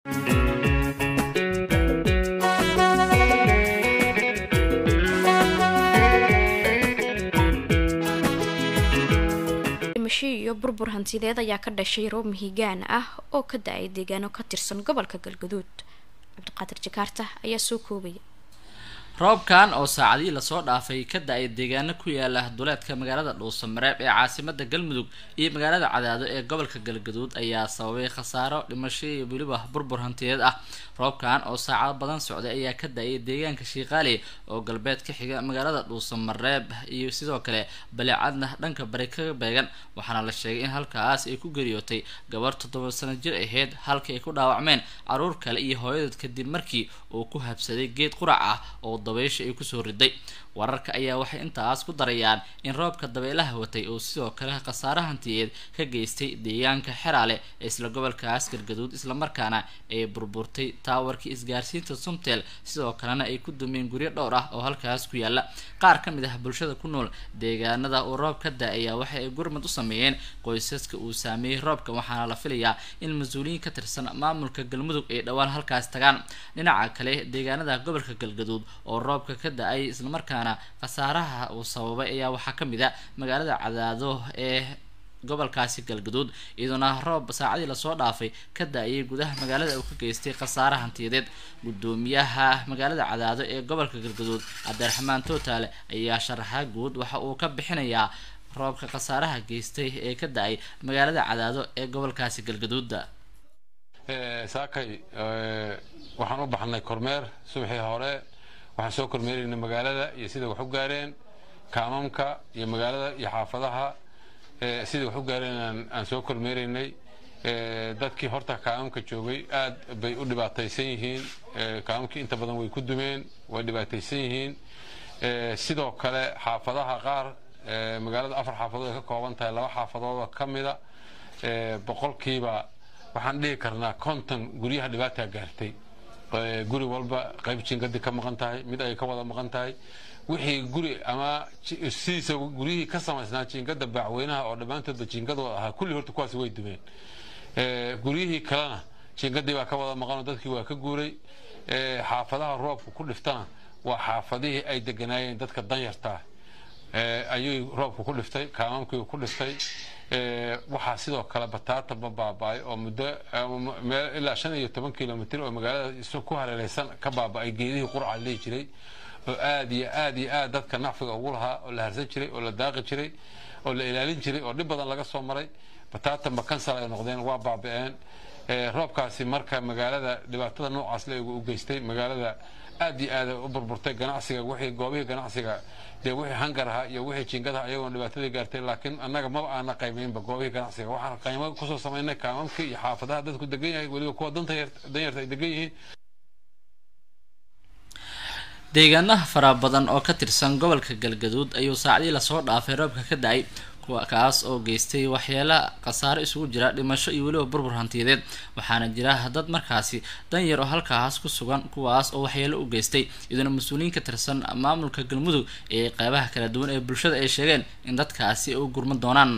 dhimasho iyo burbur hantideed ayaa ka dhashay roob mihigaan ah oo ka da-ay deegaano ka tirsan gobolka galgaduud cabdiqaadir jakaarta ayaa soo koobaya roobkan oo saacadihii lasoo dhaafay ka da-ay deegaano ku yaala duleedka magaalada dhuusamareeb ee caasimada galmudug iyo magaalada cadaado ee gobolka galgaduud ayaa sababay khasaaro dhimasho iyo weliba burbur hantiyeed ah roobkan oo saacado badan socday ayaa ka da-ay deegaanka shiiqaali oo galbeed ka xiga magaalada dhuusamareeb iyo sidoo kale baleecadna dhanka bari kaga beegan waxaana la sheegay in halkaas ay ku geriyootay gabar toddoba sano jir ahayd halkii ay ku dhaawacmeen caruur kale iyo hooyadeed kadib markii uu ku habsaday geed qurac ah oo dabaysha ay kusoo riday wararka ayaa waxay intaas ku darayaan in roobka dabeelaha watay uu sidoo kale khasaare hantiyeed ka geystay deegaanka xeraale ee isla gobolkaas galgaduud islamarkaana ay burburtay taawarkii isgaarsiinta sumtel sidoo kalena ay ku dumeen guryo dhowr ah oo halkaas ku yaala qaar ka mid ah bulshada ku nool deegaanada uu roob ka da-aya waxa ay gurmad u sameeyeen qoysaska uu saameeyey roobka waxaana la filayaa in mas-uuliyiin ka tirsan maamulka galmudug ay dhowaan halkaas tagaan dhinaca kale deegaanada gobolka galgaduud oo roobka ka da-ay islamarkaana khasaaraha uu sababay ayaa waxaa ka mid a magaalada cadaado ee gobolkaasi galgaduud iyadoona roob saacadii lasoo dhaafay ka da-ayay gudaha magaalada uu ka geystay khasaare hantiyadeed gudoomiyaha magaalada cadaado ee gobolka galgaduud cabdiraxmaan tootaale ayaa sharaxa guud waxa uu ka bixinayaa roobka khasaaraha geystay ee ka da-ay magaalada cadaado ee gobolkaasi galgaduuda saakay waxaan u baxnay kormeer subaxii hore waxaan soo kormeeraynay magaalada iyo sida wax u gaareen kaamamka iyo magaalada iyo xaafadaha sida wax u gaareen aan soo kormeeraynay dadkii horta kaamamka joogay aad bay u dhibaataysan yihiin kaamamkii inta badan way ku dumeen way dhibaataysan yihiin sidoo kale xaafadaha qaar magaalada afar xaafadood ay ka kooban tahay laba xaafadoodoo ka mida boqolkiiba waxaan dhihi karnaa konton guryaha dhibaataa gaartay guri walba qayb jiingadii ka maqan tahay mid ay ka wada maqan tahay wixii guri ama sidiisa guryihii ka samaysnaa jiingada baacweynaha oo dhammaantoodba jiingadooda ahaa kulli horta kuwaasi way dumeen guryihii kalena jiingadii baa ka wada maqanoo dadkii waa ka guuray xaafadaha roobka ku dhiftana waa xaafadihii ay deganaayeen dadka danyartaa ayuu roobka ku dhiftay kaamamkii ku dhiftay waxaa sidoo kale bataataba baaba-ay oo muddo ilaa shan iyo toban kilomitr oo magaalada ku hareereysan ka baaba-ay geedihii qurca lihi jiray oo aad iyo aad iyo aad dadka nacfiga ugu lahaa oo la harsan jiray oo la daaqi jiray oo la ilaalin jiray oo dhib badan laga soo maray bataatanba kansal ay noqdeen waa baaba-een roobkaasi marka magaalada dhibaatada noocaas le u geystay magaalada aad iyo aad u burburtay ganacsiga wixii goobihii ganacsiga dee wixii hangar ahaa iyo wixii jiingadaha ayagoon dhibaatadii gaartay laakiin annaga maba aana qaymaynba goobihii ganacsiga waxaan qaymo kusoo samaynay kaamamkii iyo xaafadaha dadku degan yahay weliba kuwa danyarta ay degan yihiin deegaanaha fara badan oo ka tirsan gobolka galgaduud ayuu saacadii lasoo dhaafay roobka ka da-ay kaas oo geystay waxyeelo khasaare isugu jira dhimasho iyo weliba burbur hantiyadeed waxaana jira dad markaasi danyar oo halkaas ku sugan kuwaas oo waxyeelo u geystay iyadoona mas-uuliyiin ka tirsan maamulka galmudug ee qeybaha kala duwan ee bulshada ay sheegeen in dadkaasi u gurman doonaan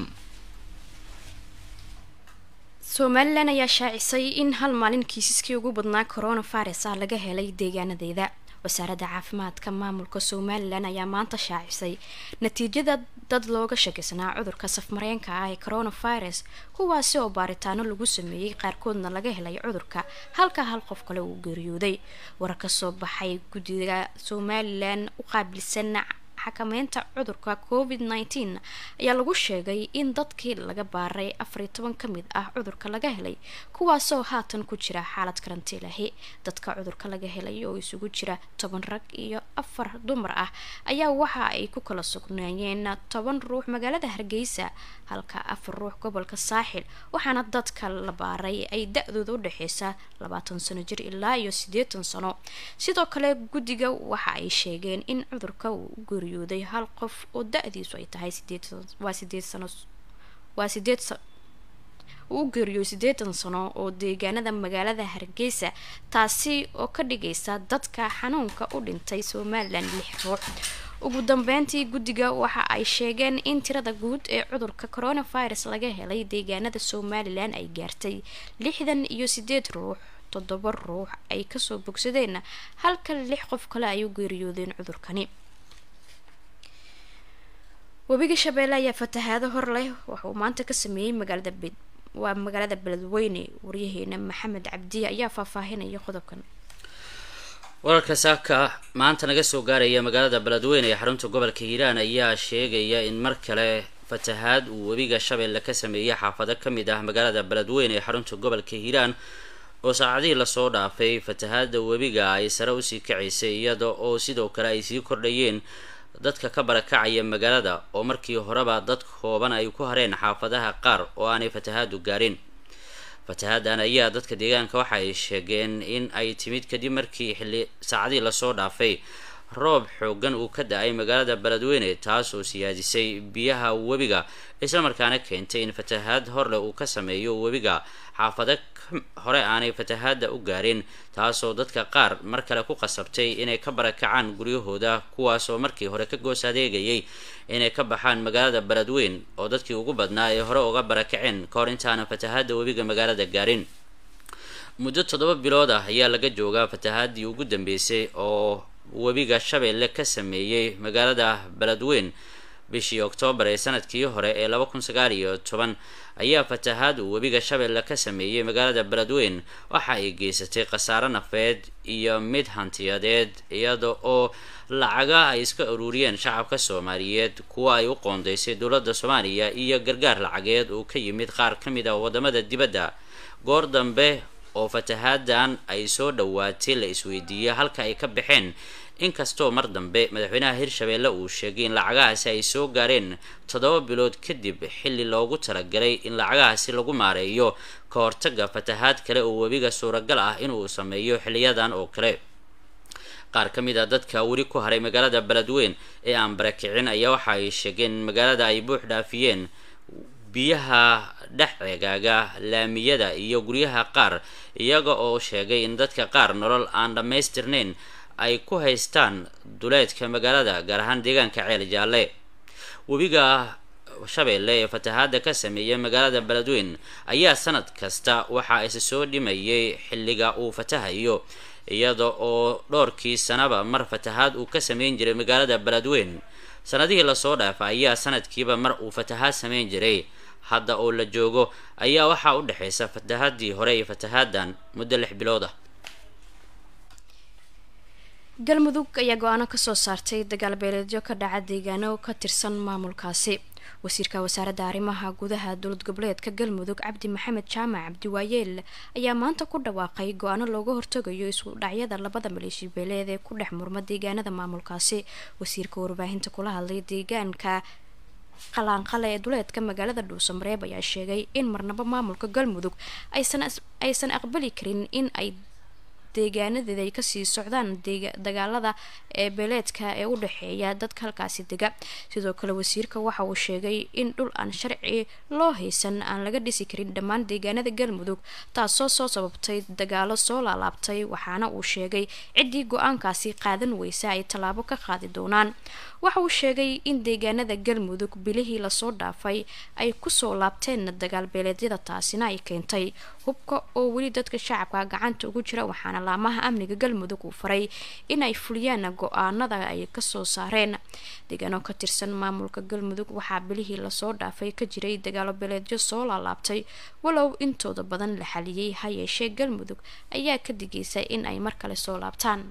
somalilan ayaa shaacisay in hal maalin kiisaskii ugu badnaa coronavirus ah laga helay deegaanadeeda wasaaradda caafimaadka maamulka somalilan ayaa maanta shaacisay natiijada dad looga shakisanaa cudurka safmareenka ah ee coronavirus kuwaasi oo baaritaano lagu sameeyey qaarkoodna laga helay cudurka halka hal qof kale uu geeriyooday warar ka soo baxay guddiga somalilan u qaabilsan xakameynta cudurka covid nteen ayaa lagu sheegay in dadkii laga baaray afar iyo toban ka mid ah cudurka laga helay kuwaasoo haatan ku jira xaalad karantiilahi dadka cudurka laga helay oo isugu jira toban rag iyo afar dumar ah ayaa waxa ay ku kala sugnaayeen toban ruux magaalada hargeysa halka afar ruux gobolka saaxil waxaana dadka la baaray ay da-dooda u dhexeysa labaatan sano jir ilaa iyo siddeetan sano sidoo kale guddiga waxa ay sheegeen in cudurka uu geeriyooday hal qof oo da-diisu ay tahay waa sideed sano waa sideed uu u geeriyooy siddeetan sano oo deegaanada magaalada hargeysa taasi oo ka dhigaysa dadka xanuunka u dhintay somalilan lix ruux ugu dambeyntii guddiga waxa ay sheegeen in tirada guud ee cudurka coronavirus laga helay deegaanada somalilan ay gaartay lixdan iyo sideed ruux toddoba ruux ay kasoo bogsadeen halka lix qof kale ay u geeriyoodeen cudurkani webiga shabeelle ayaa fatahaado hor leh waxauu maanta ka sameeyey magaalada waa magaalada beledweyne waryaheena maxamed cabdi ayaa faahfaahinaya qodobkan wararka saaka maanta naga soo gaaraya magaalada beledweyne ee xarunta gobolka hiiraan ayaa sheegaya in mar kale fatahaad uu webiga shabeelle ka sameeyey xaafado ka mid ah magaalada beledweyne ee xarunta gobolka hiiraan oo saacadihii lasoo dhaafay fatahaada webiga ay sare usii kacaysay iyada oo sidoo kale ay sii kordhayeen dadka ka barakacaya magaalada oo markii horeba dad kooban ay ku hareen xaafadaha qaar oo aanay fatahaadu gaarin fatahaaddan ayaa dadka deegaanka waxa ay sheegeen in ay timid kadib markii xilli saacadihii lasoo dhaafay roob xoogan uu ka da-ay magaalada beledweyne taas oo siyaadisay biyaha webiga islamarkaana keentay in fatahaad horleh uu ka sameeyo webiga xaafado hore aanay fatahaada u gaarin taasoo dadka qaar mar kale ku qasabtay inay ka barakacaan guryahooda kuwaasoo markii hore ka goos adeegayay inay ka baxaan magaalada beledweyn oo dadkii ugu badnaa ay hore uga barakaceen ka hor intaanan fatahaada webiga magaalada gaarin muddo toddoba bilood ah ayaa laga joogaa fatahaadii ugu dambeysay oo webiga shabeelle ka sameeyey magaalada beledweyn bishii oktoobar ee sanadkii hore ee laba kun sagaal iyo toban ayaa fatahaad uu webiga shabeelle ka sameeyey magaalada beledweyn waxa ay geysatay khasaaro nafeed iyo mid hantiyadeed iyada oo lacaga ay iska ururiyeen shacabka soomaaliyeed kuwa ay u qoondeysay dowladda soomaaliya iyo gargaar lacageed oo ka yimid qaar ka mid ah wadamada dibadda goor dambe oo fatahaadan ay soo dhowaatay la isweydiiyey halka ay ka baxeen inkastoo mar dambe madaxweynaha hirshabeelle uu sheegay in lacagahaasi ay soo gaareen toddoba bilood kadib xilli loogu talagalay in lacagahaasi lagu maareeyo ka hortaga fatahaad kale oo webiga suuragal ah inuu sameeyo xiliyadan oo kale qaar ka mid a dadka weli ku haray magaalada beledweyn ee aan barakicin ayaa waxa ay sheegeen in magaalada ay buux dhaafiyeen biyaha dhex ceegaaga laamiyada iyo guryaha qaar iyaga oo sheegay in dadka qaar nolol aan dhammaystirnayn ay ku haystaan duleedka magaalada gaar ahaan deegaanka ceel jaalle webiga shabeelle ee fatahaada ka sameeyay magaalada beledweyn ayaa sanad kasta waxaa isa soo dhimayay xilliga uu fatahayo iyada oo dhowrkii sanaba mar fatahaad uu ka sameyn jiray magaalada beledweyn sanadihii lasoo dhaafa ayaa sanadkiiba mar uu fatahaad sameyn jiray hadda oo la joogo ayaa waxaa u dhexeysa fatahaadii hore iyo fatahaadan muddo lix bilood ah galmudug ayaa go-aano kasoo saartay dagaal beeleedyo ka dhaca deegaano ka tirsan maamulkaasi wasiirka wasaaradda arrimaha gudaha dowlad goboleedka galmudug cabdi maxamed jaamac cabdiwaayeel ayaa maanta ku dhawaaqay go-aano looga hortagayo isku dhacyada labada maleeshi beeleed ee ku dhex murma deegaanada maamulkaasi wasiirka warbaahinta kula hadlay deegaanka qalaanqale ee duleedka magaalada dhuusamareeb ayaa sheegay in marnabo maamulka galmudug aysan aqbali karin in ay deegaanadeeda ay kasii socdaan dagaalada ee beeleedka ee u dhexeeya dadka halkaasi dega sidoo kale wasiirka waxa uu sheegay in dhul aan sharci loo haysan aan laga dhisi karin dhammaan deegaanada galmudug taasoo soo sababtay dagaalo soo laalaabtay waxaana uu sheegay ciddii go-aankaasi qaadan weysa ay tallaabo ka qaadi doonaan waxa uu sheegay in deegaanada galmudug bilihii lasoo dhaafay ay kusoo laabteen dagaal beeleedyada taasina ay keentay hubka oo weli dadka shacabka gacanta ugu jira waxaana laamaha amniga galmudug uu faray in ay fuliyaan go-aanada ay kasoo saareen deegaano ka tirsan maamulka galmudug waxaa bilihii lasoo dhaafay ka jiray dagaalo beeleedyo soo laalaabtay walow intooda badan la xaliyey ha yeeshee galmudug ayaa ka digaysa in ay mar kale soo laabtaan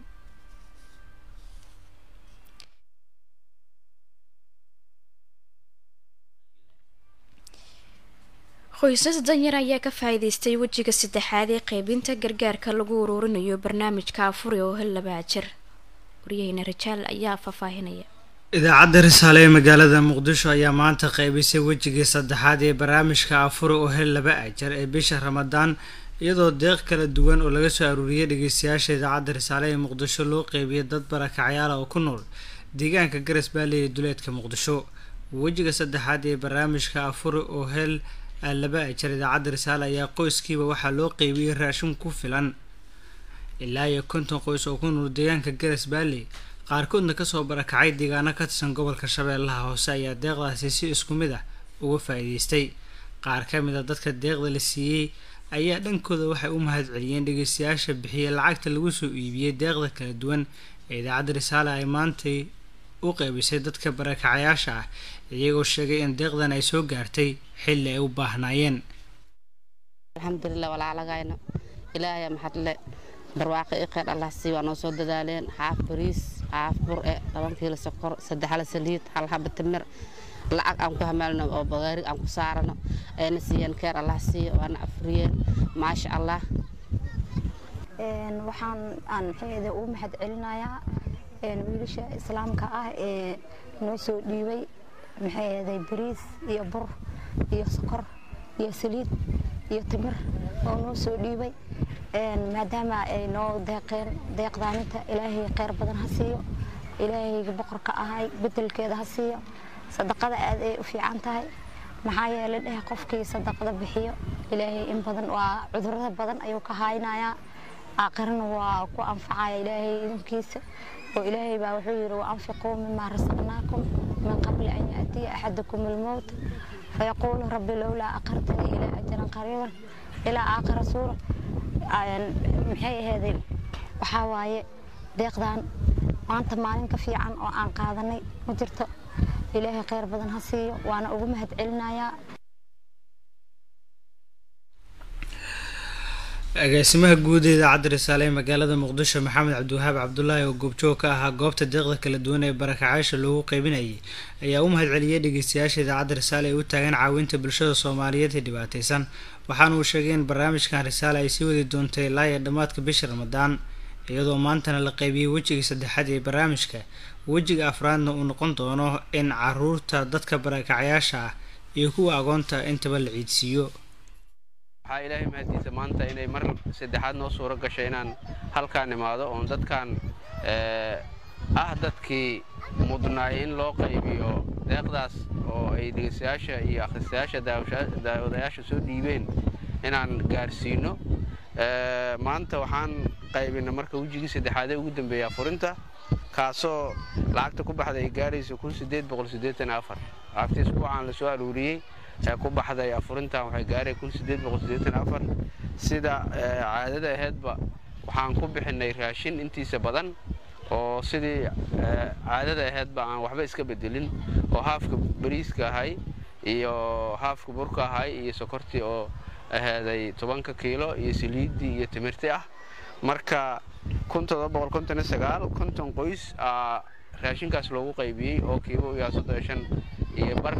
qoysas danyar ayaa ka faa-iideystay wejiga saddexaad ee qeybinta gargaarka lagu uruurinayo barnaamijka afuri oo hel laba ajar waryaheyna rajaal ayaa faahfaahinaya idaacadda risaale ee magaalada muqdisho ayaa maanta qeybisay wejigii saddexaad ee barnaamijka afuri oo hel laba ajar ee bisha ramadaan iyadoo deeq kala duwan oo laga soo aruuriyay dhageystayaasha idaacadda risaale ee muqdisho loo qeybiyay dad barakacyaala oo ku nool deegaanka garas baalley ee duleedka muqdisho wejiga saddexaad ee barnaamijka afuri oo hel laba ajar idaacadda risaale ayaa qoyskiiba waxaa loo qeybiyey raashin ku filan ilaa iyo konton qoys oo ku nool deegaanka garas baalley qaarkoodna kasoo barakacay deegaano ka tirsan gobolka shabeellaha hoose ayaa deeqdaasi si isku mid ah uga faa-iideystay qaar ka mid a dadka deeqda la siiyey ayaa dhankooda waxay u mahad celiyeen dhegeystayaasha bixiyay lacagta lagu soo iibiyey deeqda kala duwan ee idaacadda risaale ay maantay u qeybisay dadka barakacayaasha ah iyagoo sheegay in deeqdan ay soo gaartay xilli ay u baahnaayeen alxamdulilah walaalagayna ilaahaya maxadle barwaaqo i kheyr allah sii waa noo soo dadaaleen xaaf bariis xaaf bur-e toban kiilo sokor saddex hala saliid hal haba timir lacag aan ku hamaalno oo bagaarig aan ku saarano ayna siiyeen keer allah siiyo waana afriyeen maasha allah waxaan aan maxayda ugu mahad celinayaa wiilasha islaamka ah ee noo soo dhiibay maxayday bariis iyo bur iyo sokor iyo saliid iyo timir oo noo soo dhiibay maadaama ay noo deeqeen deeqdaaninta ilaahay kheyr badan ha siiyo ilaahayga boqorka ahay bedelkeeda ha siiyo sadaqada aad ay u fiican tahay maxaa yeelay dheh qofkii sadaqada bixiyo ilaahay in badan waa cudurada badan ayuu ka haynayaa aakhirana waa ku anfacaya ilaahay idinkiisa oo ilaahay baa wuxuu yidhi waanfiquu mimaa rasaqnaakum min qabli an yaatiya axadakum almowt fayaquulu rabbi lowlaa aqartanii ilaa ajalan qariiban ilaa aakhira suura maxay aheeday waxaa waaye deeqdan maanta maalin ka fiican oo aan qaadanay ma jirto ilaahay kheyr badan ha siiyo waana ugu mahad celinayaa agaasimaha guud ee idaacadda risaale ee magaalada muqdisho maxamed cabdiwahaab cabdulaahi oo goobjoog ka ahaa goobta deeqda kala duwan ee barakacayaasha loogu qeybinayay ayaa u mahad celiyay dhegeystayaasha idaacadda risaale ay u taagan caawinta bulshada soomaaliyeed ee dhibaateysan waxaana uu sheegay in barnaamijkan risaale ay sii wadi doontay ilaa iyo dhammaadka bisha ramadaan iyadoo maantana la qeybiyey wejigii saddexaad ee barnaamijka wejiga afraadna uu noqon doono in caruurta dadka barakacayaasha ah iyo kuwa agoonta intaba la ciidsiiyo waxaa ilaahay mahaddiisa maanta inay mar saddexaad noo suuro gashay inaan halkaan imaado oon dadkan ah dadkii mudnaay in loo qaybiyo deeqdaas oo ay dhegeystayaasha iyo akhristayaasha daawadayaasha soo dhiibeen inaan gaarsiino maanta waxaan qaybina marka wejigii saddexaadee ugu dambeeya furinta kaasoo lacagta ku baxday ay gaarayso kun sideed boqol siddeetan afar lacagtii isbuucaan la soo aruuriyey ee ku baxday afurintan waxay gaaray kun sideed boqol siddeetan afar sida caadada aheedba waxaan ku bixinay raashin intiisa badan oo sidii caadada aheedba aan waxba iska bedelin oo haafka bariiska ahay iyo haafka burka ahay iyo sokortii oo aheeday tobanka kiilo iyo saliiddii iyo timirti ah marka kun todoba boqol konton iyo sagaal konton qoys aa raashinkaas loogu qaybiyey oo kiiba u yahay soddon iyo shan iyo bar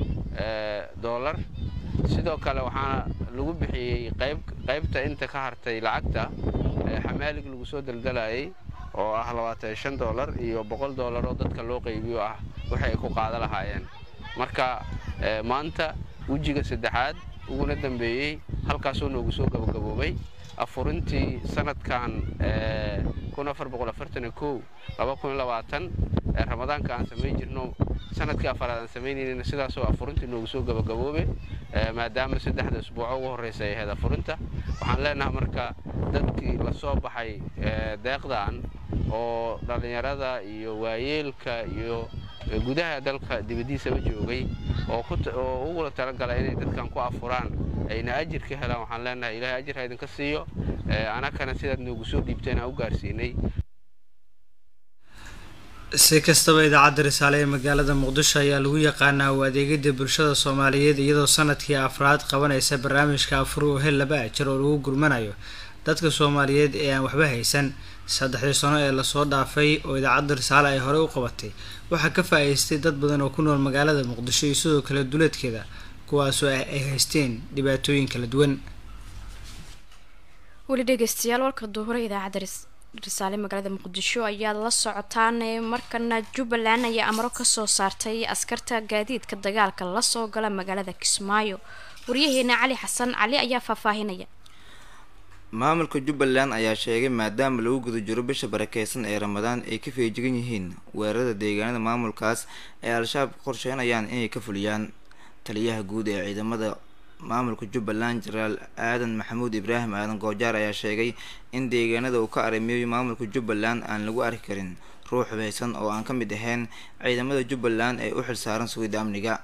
doolar sidoo kale waxaana lagu bixiyey qayb qaybta inta ka hartay lacagta xamaalig lagu soo daldalayay oo ah labaatan shan doolar iyo boqol doolar oo dadka loo qaybiyo ah waxay ku qaada lahaayeen marka maanta wejiga saddexaad uguna dambeeyey halkaasoo noogu soo gabagaboobay afurintii sanadkan kun afar boqol afartan iyo kow laba kun iyo labaatan ramadaanka aan samayn jirno sanadkii afaraad aan samaynaynin sidaasoo afurintii noogu soo gabagaboobe maadaama saddexda isbuuco ugu horreysa ay ahayd afurinta waxaan leenahay marka dadkii lasoo baxay deeqdan oo dhallinyarada iyo waayeelka iyo gudaha dalka dibaddiisaba joogay oo ugula talagalay inay dadkan ku afuraan ayna ajir ka helaan waxaan leenahay ilaahay ajir ha idinka siiyo anakana sidaad noogu soo dhiibteen aan u gaarsiinay si kastaba idaacadda risaale ee magaalada muqdisho ayaa lagu yaqaanaa u adeegida bulshada soomaaliyeed iyadoo sanadkii afraad qabanaysa barnaamijka afur oo hel laba ajar oo lagu gurmanayo dadka soomaaliyeed ee aan waxba haysan saddexdii sano ee lasoo dhaafay oo idaacadda risaale ay horey u qabatay waxaa ka faa-iistay dad badan oo ku nool magaalada muqdisho iyo sidoo kale duleedkeeda kuwaasoo ay haysteen dhibaatooyin kala duwan weli dhegeystayaal warka duhura idaacadda risaale magaalada muqdisho ayaad la socotaan markana jubbaland ayaa amro kasoo saartay askarta gaadiidka dagaalka lasoo gala magaalada kismaayo waryaheena cali xasan cali ayaa faahfaahinaya maamulka jubbaland ayaa sheegay maadaama lagu guda jiro bisha barakeysan ee ramadaan ay ka feejigan yihiin weerarada deegaanada maamulkaas ee al-shabaab qorsheynayaan inay ka fuliyaan taliyaha guud ee ciidamada maamulka jubbaland jenaraal aadan maxamuud ibraahim aadan goojaar ayaa sheegay in deegaanada uu ka arrimeeyo maamulka jubbaland aan lagu arki karin ruux hubaysan oo aan ka mid ahayn ciidamada jubbaland ee u xilsaaran sugidda amniga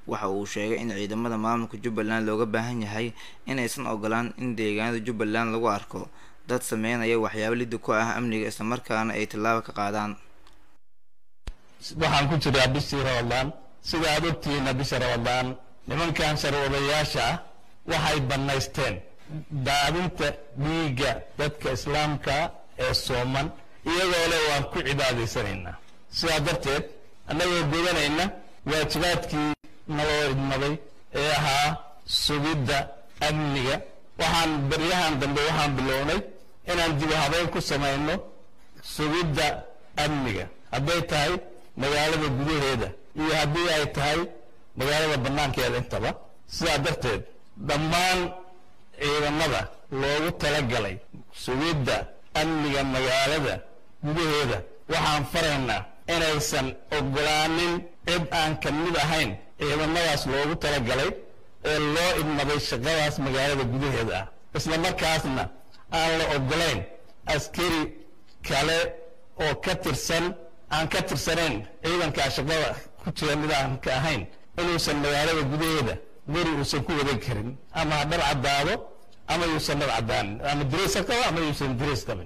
waxa uu sheegay in ciidamada maamulka jubbaland looga baahan yahay inaysan ogolaan in deegaanada jubbaland lagu arko dad sameynaya waxyaabo liddi ku ah amniga islamarkaana ay tallaabo ka qaadaan waxaan ku jiraa bishii ramadaan sida aad ogtihiinna bisha ramadaan nimankan sharwadayaasha ah waxay bannaysteen daadinta dhiigga dadka islaamka ee sooman iyagoo le waan ku cibaadaysanaynaa sidaa darteed annagoo gudanayna waajibaadkii naloo idmaday ee ahaa sugidda amniga waxaan baryahan dambe waxaan bilownay inaan dib u habeyn ku samayno sugidda amniga hadday tahay magaalada gudaheeda iyo haddii ay tahay magaalada bannaankeeda intaba sidaa darteed dhammaan ciidamada loogu talagalay sugidda amniga magaalada gudaheeda waxaan faraynaa inaysan ogolaanin cid aan ka mid ahayn ciidamadaas loogu talagalay ee loo idmaday shaqadaas magaalada gudaheeda ah isla markaasna aan la ogolayn askari kale oo ka tirsan aan ka tirsanayn ciidankaa shaqada ku jira mid aan ka ahayn inuusan magaalada gudaheeda guri uusan ku wadan karin ama ha dhar caddaado ama yuusan dhar caddaanin ama dirays ha qabo ama yuusan dirays qabin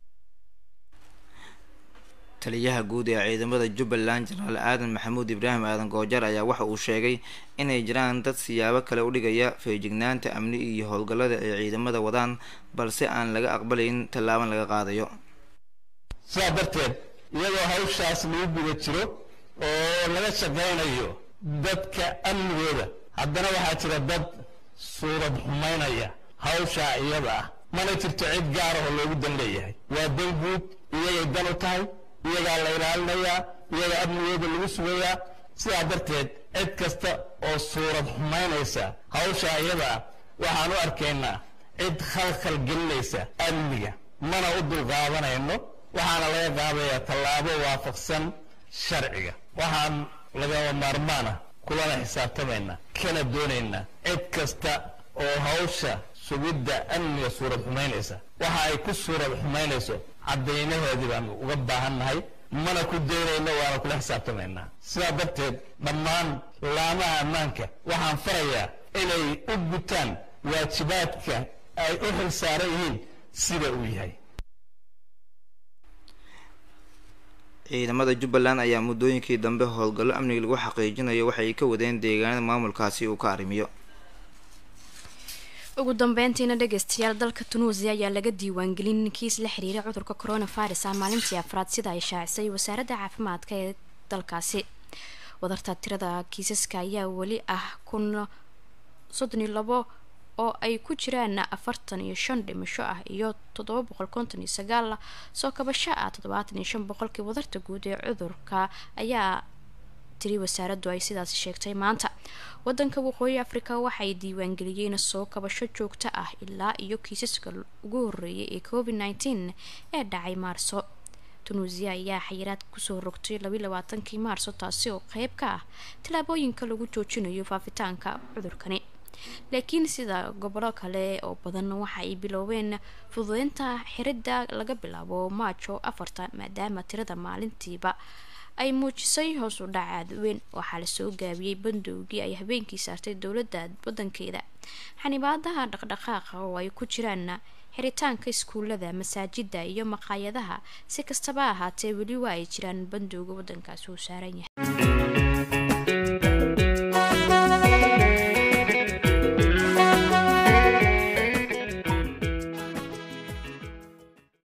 taliyaha guud ee ciidamada jubbaland jenaraal aadan maxamuud ibraahim aadan goojar ayaa waxa uu sheegay inay jiraan dad siyaabo kale u dhigaya feejignaanta amni iyo howlgallada ay ciidamada wadaan balse aan laga aqbalayn tallaaban laga qaadayo sidaa darteed iyadoo hawshaas lagu guda jiro oo laga shaqaynayo dadka amnigooda haddana waxaa jira dad suurad xumaynaya hawshaa iyada ah mana jirto cid gaar ah oo loogu dan leeyahay waa dan guud iyagay dan u tahay iyagaa la ilaalinayaa iyagaa amnigooda lagu sugayaa sidaa darteed cid kasta oo suurad xumaynaysa hawshaa iyada ah waxaan u arkaynaa cid khalkhal gelinaysa amniga mana u dulqaadanayno waxaana laga qaadayaa tallaabo waafaqsan sharciga waxaan lagama maarmaana kulana xisaabtamaynaa kana doonaynaa cid kasta oo hawsha sugidda amniga suurad xumaynaysa waxa ay ku suurad xumaynayso caddaynaheedii baanu uga baahannahay mana ku daynayno waana kula xisaabtamaynaa sidaa darteed dhammaan laamaha ammaanka waxaan farayaa inay u gutaan waajibaadka ay u xil saaran yihiin sida uu yahay ciidamada jubbaland ayaa muddooyinkii dambe howlgallo amniga lagu xaqiijinayo waxay ka wadeen deegaanada maamulkaasi uu ka arrimiyo ugu dambeyntiina dhegeystayaal dalka tunuusiya ayaa laga diiwaangelin kiis la xiriira cudurka coronavirus ah maalintii afraad sida ay shaacisay wasaaradda caafimaadka ee dalkaasi wadarta tirada kiisaska ayaa weli ah kun soddon iyo labo oo ay ku jiraan afartan iyo shan dhimasho ah iyo toddoba boqol konton iyo sagaal soo kabasho ah toddobaatan iyo shan boqolkii wadarta guud ee cudurka ayaa tiri wasaaraddu ay sidaas sheegtay maanta wadanka waqooyi africa waxay diiwaangeliyeen soo kabasho joogto ah ilaa iyo kiisaska ugu horeeyay ee covid nneteen ee dhacay maarso tunuusiya ayaa xayiraad kusoo rogtay labi labaatankii maarso taasi oo qeyb ka ah tallaabooyinka lagu joojinayo faafitaanka cudurkani laakiin sida gobolo kale oo badan waxa ay biloobeen fududeynta xiridda laga bilaabo maajo afarta maadaama tirada maalintiiba ay muujisay hoos u dhac aada weyn waxaa lasoo gaabiyey bandowgii ay habeenkii saartay dowladda wadankeeda xanibaadaha dhaqdhaqaaqa oo ay ku jiraan xiritaanka iskuulada masaajida iyo maqaayadaha si kastaba ahaatee weli waa ay jiraan bandowga wadankaasi uu saaran yahay